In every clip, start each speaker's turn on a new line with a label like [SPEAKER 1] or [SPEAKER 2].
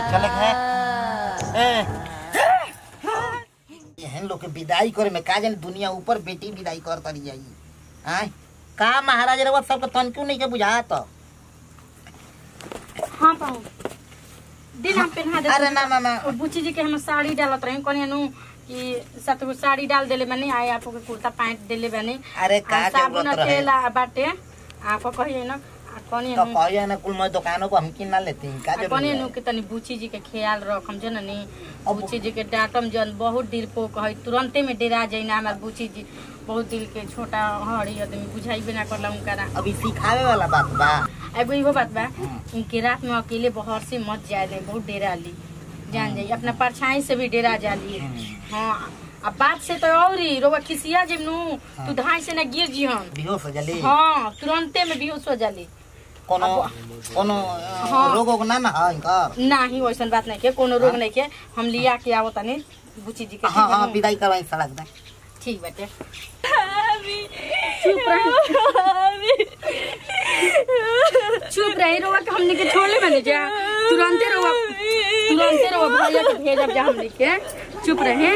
[SPEAKER 1] चले है ए एहन लोग के विदाई करे में का जाने दुनिया ऊपर बेटी विदाई कर तरी जाई आय का महाराज रवा सबके तनक्यों नहीं के बुझात
[SPEAKER 2] हाँ पाऊ दिन हम पहना दे
[SPEAKER 1] अरे ना ना ना
[SPEAKER 2] और बुच्ची जी के हम साड़ी डालत रही कोनी नु कि सात गो साड़ी डाल देले बनी आए आपको के कुर्ता पैंट देले बनी
[SPEAKER 1] अरे का
[SPEAKER 2] आ, साबुन
[SPEAKER 1] जरूरत रहे
[SPEAKER 2] तेल आ बाटे आपको कहिए ना आ कोनी
[SPEAKER 1] तो
[SPEAKER 2] नु
[SPEAKER 1] कहिए ना कुल मैं दुकानों को हम किन ना लेती हैं, का
[SPEAKER 2] आ कोनी
[SPEAKER 1] जरूरत
[SPEAKER 2] नु
[SPEAKER 1] है?
[SPEAKER 2] के तनी बुच्ची जी के ख्याल रखम जन नी
[SPEAKER 1] अब-
[SPEAKER 2] बुच्ची जी के डांटम जन बहुत दिल पो कहे तुरंते में डेरा जाई ना हमार बुच्ची जी बहुत दिल के छोटा हड़ी आदमी बुझाई ना करला उनकरा
[SPEAKER 1] अभी सिखावे वाला बात बा
[SPEAKER 2] एगो इहो बात बा इनके रात में अकेले बहर से मत जाए दे बहुत डेरा ली जान जाई अपना परछाई से भी डेरा जाली हाँ अब बात से तो और ही रोवा खिसिया जब नु तू धाई से ना गिर जी हम
[SPEAKER 1] बेहोश हो जली
[SPEAKER 2] हाँ तुरंते में बेहोश हो जाली
[SPEAKER 1] कोनो कोनो
[SPEAKER 2] हाँ।
[SPEAKER 1] रोग ओग ना ना है इनकर
[SPEAKER 2] नाही वैसन बात नहीं के कोनो रोग नहीं के हम लिया के आवत तनी बुची जी के
[SPEAKER 1] हाँ
[SPEAKER 2] ठीक
[SPEAKER 1] हाँ
[SPEAKER 2] है
[SPEAKER 1] विदाई करवाई सड़क दे
[SPEAKER 2] ठीक बाटे चुप रही चुप रही रोवा के हमने के छोड़ले बने जा तुरंते रोवा तुरंते रोवा भैया के भेजब जा हमने के चुप रहे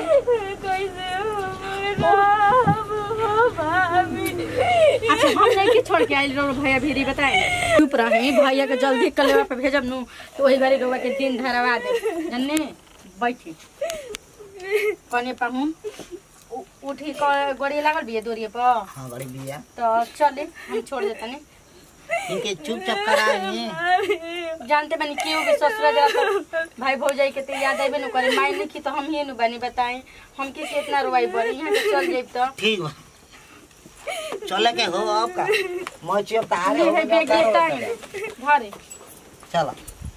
[SPEAKER 2] अच्छा हम नहीं के छोड़ के आइल रो भैया भीरी बताए चुप रहे भैया के जल्दी कलेवा पे भेजब नु तो वही बारी रोवा के दिन धरवा दे जन्ने बैठी कने पाहुन उ- उठी क- गोड़ी लागल बिया दोरिए पर
[SPEAKER 1] हाँ बड़ी बिया
[SPEAKER 2] तो चले हम छोड़ देते नहीं
[SPEAKER 1] इनके चुपचाप कराइए
[SPEAKER 2] जानते बनी क्यों के ससुरा जरा तो भाई भौजाई के तो याद आइबे न करे माई लिखी तो हम ही न बनी बताएं हम किस इतना रोवाई बड़ी यहाँ से चल जाइब तो
[SPEAKER 1] ठीक बा चले के हो अब का मैं चुप तारे
[SPEAKER 2] नहीं
[SPEAKER 1] हो
[SPEAKER 2] है बेग
[SPEAKER 1] जाता
[SPEAKER 2] गिरता
[SPEAKER 1] है
[SPEAKER 2] है घरे
[SPEAKER 1] चलो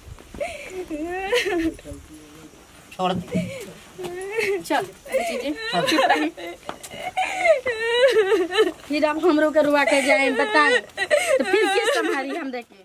[SPEAKER 1] छोड़ दे
[SPEAKER 2] चल बुच्ची जी चुप रही फिर अब हमरो के रुआ के जाए बताएं तो फिर किस संभारी हम देखे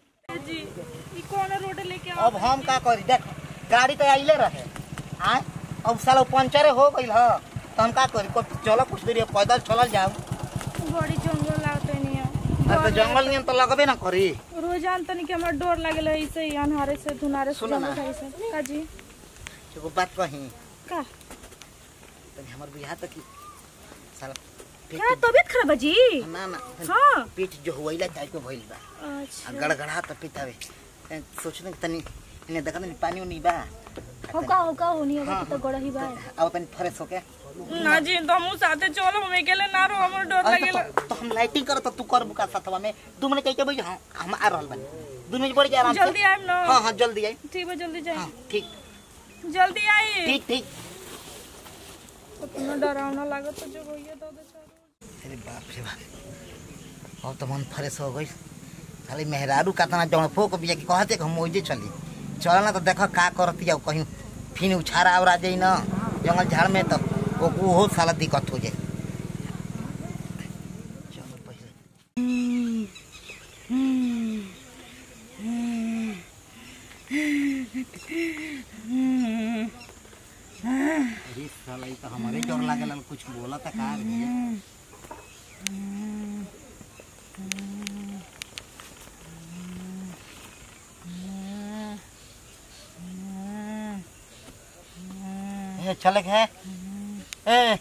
[SPEAKER 1] अब हम का करी देख गाड़ी तो आइले रहे आय अब साला पंचर हो गइल ह तो हम का करी को- चलो कुछ देर पैदल चलल जाओ
[SPEAKER 3] बड़ी जंगल आवते नहीं
[SPEAKER 1] अब तो जंगल नियन तो लगबे ना करी
[SPEAKER 3] रोज तनी के हमरा डर लागल है ऐसे ही अन्हारे से धुनारे से
[SPEAKER 1] सुनो ना।
[SPEAKER 3] जंगल खाई से का जी
[SPEAKER 1] एगो बात कही
[SPEAKER 3] का
[SPEAKER 1] तनी हमर बियाह तक साला पेट
[SPEAKER 3] का तबीयत खराब है जी
[SPEAKER 1] ना ना तनी
[SPEAKER 3] हाँ
[SPEAKER 1] पेट जो हुइला टाइप के भइल बा आ
[SPEAKER 3] अच्छा
[SPEAKER 1] गड़गड़ा त पितावे सोचने कि तनी इने देखा तनी पानी उनी बा
[SPEAKER 3] हो का हो का होनी होगा कि तो गड़ही बा
[SPEAKER 1] अब तनी फ्रेश होके
[SPEAKER 3] ना जी तो हम साथे चलो हम अकेले ना रहो हमर डर
[SPEAKER 1] अरे तो, तो हम लाइटिंग करत तू कर बुका साथवा में दू मिनट कह के भाई हम हम आ रहल बानी दू मिनट बढ़ जा आराम से
[SPEAKER 3] जल्दी आइम ना
[SPEAKER 1] हाँ हाँ जल्दी आई
[SPEAKER 3] ठीक है जल्दी जाए
[SPEAKER 1] हाँ ठीक
[SPEAKER 3] जल्दी आई
[SPEAKER 1] ठीक ठीक
[SPEAKER 3] इतना डरावना लागत तो जो होइए तो बेचारा
[SPEAKER 1] अरे बाप रे बाप अब तो मन फ्रेश हो गई खाली मेहरारू कातना जौन फोक बिया कि कहते कि हम ओइजे चली चल ना तो देख का करती जाओ कहीं फिर उछारा आवरा जाई ना जंगल झाड़ में तो वो वो साला दिक्कत हो जाए चलो पहले अरे साला ई तो हमारे जोर लागल कुछ बोला था का रे ए चले के है ए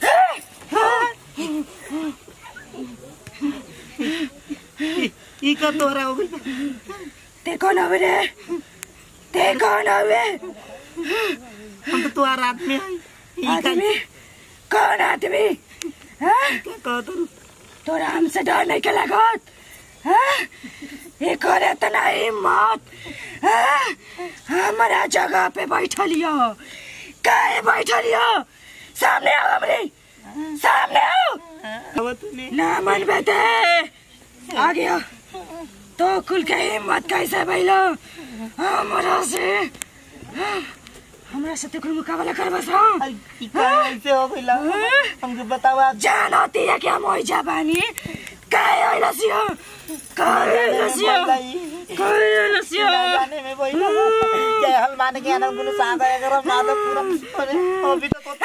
[SPEAKER 1] ई- ई का तोरा हो गई
[SPEAKER 3] ते कौन हवे रे ते कौन हवे
[SPEAKER 1] हम तो तोरा रात में आई ई का
[SPEAKER 3] आदमी कौन आदमी हाँ
[SPEAKER 1] क्या कहत रु
[SPEAKER 3] तोरा हमसे डर नहीं के लागत हाँ? ये करे तना हिम्मत हाँ? हमारा जगह पे बैठलियो काहे बैठलियो सामने आओ हमरे सामने आओ
[SPEAKER 1] अब तूने
[SPEAKER 3] ना मन बेटे आ गया तो कुल के हिम्मत कैसे भइलो हमरा से हाँ? हमरा से तो कुल मुकाबला कर बस हाँ?
[SPEAKER 1] ई का ऐसे हो गइला हमके बतावा
[SPEAKER 3] जान होती है क्या मोइजा बानी काय होइलसियो काय होइलसियो काय होइलसियो
[SPEAKER 1] जाने में वही जय हनुमान के आनंद गुरु सागर अगर माधव पूरा अरे अभी तो तो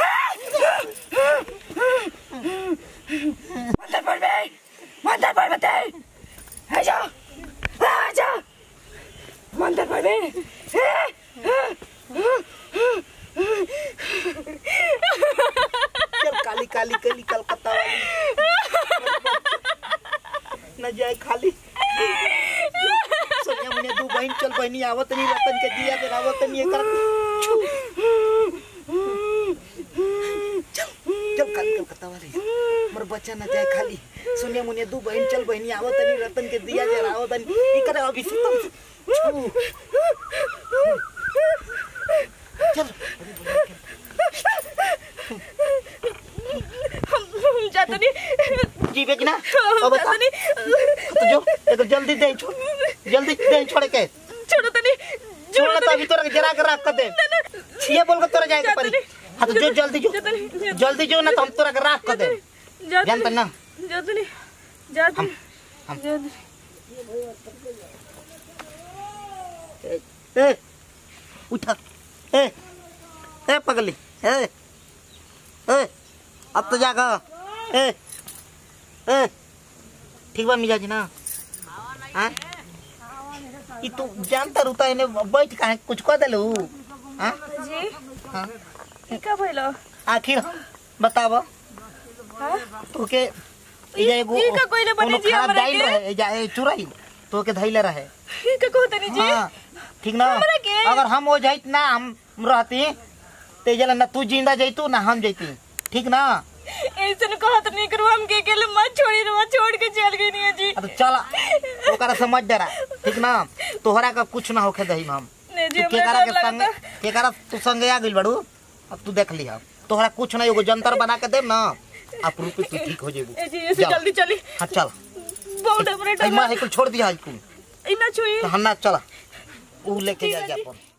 [SPEAKER 3] मंदिर पर बे मंदिर पर बते आ जाओ आ जाओ मंदिर पर बे
[SPEAKER 1] चल काली काली काली कलकत्ता वाली न जाए खाली सोनिया मुनिया दू बहन चल बहनी आवत नहीं रतन के दिया के आवत नहीं एकर चल चल काली कलकत्ता वाली मोर बच्चा न जाए खाली सोनिया मुनिया दू बहन चल बहनी आवत नहीं रतन के दिया के आवत नहीं एकर अभी से तुम चल
[SPEAKER 3] हम जाते नहीं
[SPEAKER 1] जीवे कि ना अब बता
[SPEAKER 3] जाते नहीं
[SPEAKER 1] तो जो एक जल्दी दे छोड़ जल्दी दे छोड़ के
[SPEAKER 3] छोड़ो तो नहीं
[SPEAKER 1] छोड़ तो अभी तोरा जरा के रख कर दे ये बोल के तोरा जाएगा परी हाँ तो जो जल्दी जो
[SPEAKER 3] जाते नहीं
[SPEAKER 1] जल्दी जो ना तो हम तोरा के रख कर दे
[SPEAKER 3] जाते
[SPEAKER 1] जानता ना
[SPEAKER 3] जाते नहीं जाते
[SPEAKER 1] हम-
[SPEAKER 3] नहीं
[SPEAKER 1] हम-
[SPEAKER 3] जाते
[SPEAKER 1] ए उठा ए ए पगली ए ए अब तो जागा ए ए ठीक बा मिजाज ना हाँ ई तू जानता रुता इने बैठ काहे कुछ कह देलू हाँ
[SPEAKER 3] जी
[SPEAKER 1] हाँ
[SPEAKER 3] ई का भइलो
[SPEAKER 1] आखिर बताब
[SPEAKER 3] हाँ
[SPEAKER 1] तोके एजा एगो
[SPEAKER 3] ई का कोइले बनी
[SPEAKER 1] कोनो
[SPEAKER 3] जी
[SPEAKER 1] खराब
[SPEAKER 3] हमरा
[SPEAKER 1] दाइल
[SPEAKER 3] के?
[SPEAKER 1] रहे एजा ए चुराई तोके धैले रहे
[SPEAKER 3] ई का कहते नहीं जी
[SPEAKER 1] हाँ ठीक ना
[SPEAKER 3] हमरा के?
[SPEAKER 1] अगर हम हो जाइत ना हम रहती ते जला ना तू जिंदा जैतू ना हम जैती ठीक ना
[SPEAKER 3] ऐसे न कहत नहीं करू हम के अकेले मत छोड़ी रे छोड़ के चल गई नहीं जी
[SPEAKER 1] आ तो चल ओकरा समझ डरा ठीक ना तोहरा का कुछ ना होखे दही हम
[SPEAKER 3] नहीं जी
[SPEAKER 1] तू
[SPEAKER 3] हमरा
[SPEAKER 1] केकरा
[SPEAKER 3] डर
[SPEAKER 1] के संग
[SPEAKER 3] लगता
[SPEAKER 1] केकरा तू संगे आ गइल बड़ू अब तू देख लिहा तोहरा कुछ ना एगो जंतर बना के देब ना आप रूपी तू ठीक हो जेबू
[SPEAKER 3] ए जी ऐसे
[SPEAKER 1] जा।
[SPEAKER 3] जल्दी चली
[SPEAKER 1] हाँ चल
[SPEAKER 3] बहुत डर
[SPEAKER 1] ऐ मां हेकुल छोड़ दिया हेकुल
[SPEAKER 3] इना छुई
[SPEAKER 1] तो हम ना चला ऊ लेके
[SPEAKER 3] ठीक
[SPEAKER 1] जा
[SPEAKER 3] है
[SPEAKER 1] जा
[SPEAKER 3] जी।
[SPEAKER 1] अपन